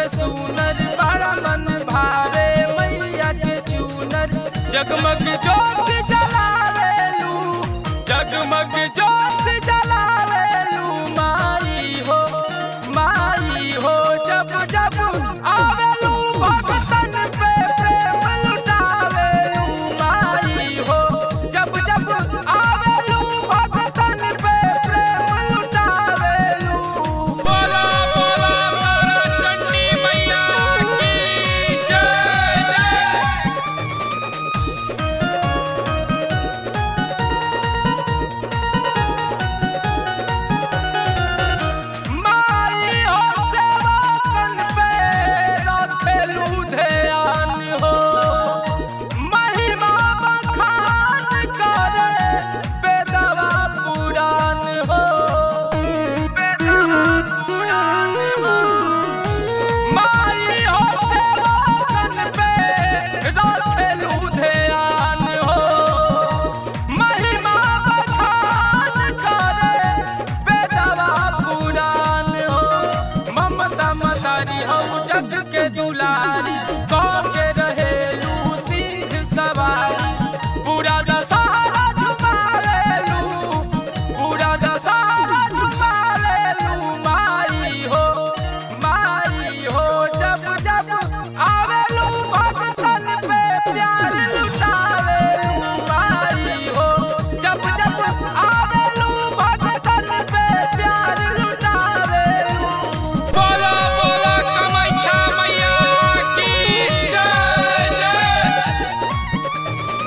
से सुनर बड़ा मन भावे मैया के चूनर जगमग जोत जलावेलू जगमग जोत जलावेलू माई हो माई हो जब जब आवेलू भगतन पे प्रेम लुटावेलू माई हो जब जब आवेलू भगतन पे प्रेम लुटावेलू बोला बोला तारा चंडी मैया की जय जय माई हो सेवा कन पे रखेलू ध्यान हो महिमा बखान करे बेदवा पुराण हो बेदवा पुराण हो माई हो सेवा कन पे रखेलू ध्यान हो महिमा बखान करे बेदवा पुराण हो ममता मदारी हो जग के दुलारी सौ के रहेलू सिंह सवारी पूरा दशहरा झुमावेलू पूरा दशहरा झुमावेलू माई हो माई हो जब जब आवेलू भगतन पे प्यार लुटावेलू माई हो जब जब आवेलू भगतन पे प्यार लुटावेलू बोला बोला कमाइछा मैया की जय जय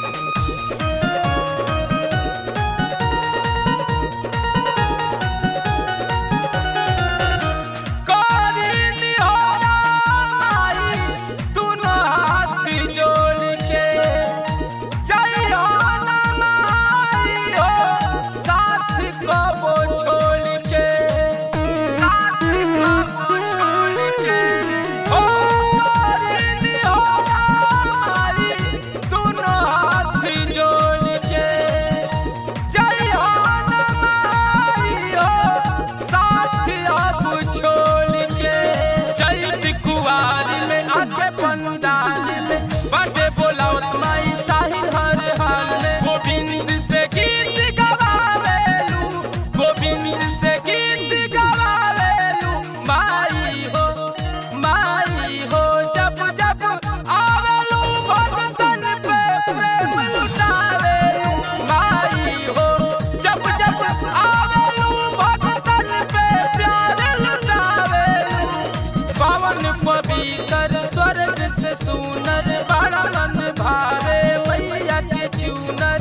करीनी हो माई दुनो हाथ जोड़ के जय हो ना माई हो साथ कबो छोड़ के साथ कबो छोड़ के हो करीनी हो माई दुनो हाथ जोड़ के जय हो ना माई हो साथ अब छोड़ के चैत कुवार में आके पंडाल में बाटे बोलावत माई साहिल हर हाल में गोविंद से गीत गवावेलू गोविंद से गीत गवावेलू माई हो माई हो जब जब आवेलू भगतन पे प्रेम लुटावेलू माई हो जब जब आवेलू भगतन पे प्यार लुटावेलू पवन पवित्र स्वर्ग से सुनर बड़ा मन भावे मैया के चूनर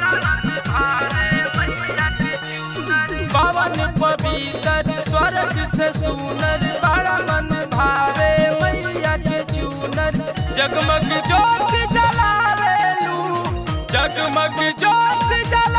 पवन पवित्र स्वर्ग से सुनर बड़ा मन भावे मैया के चूनर जगमग जोत जलावेलू जगमग जोत जला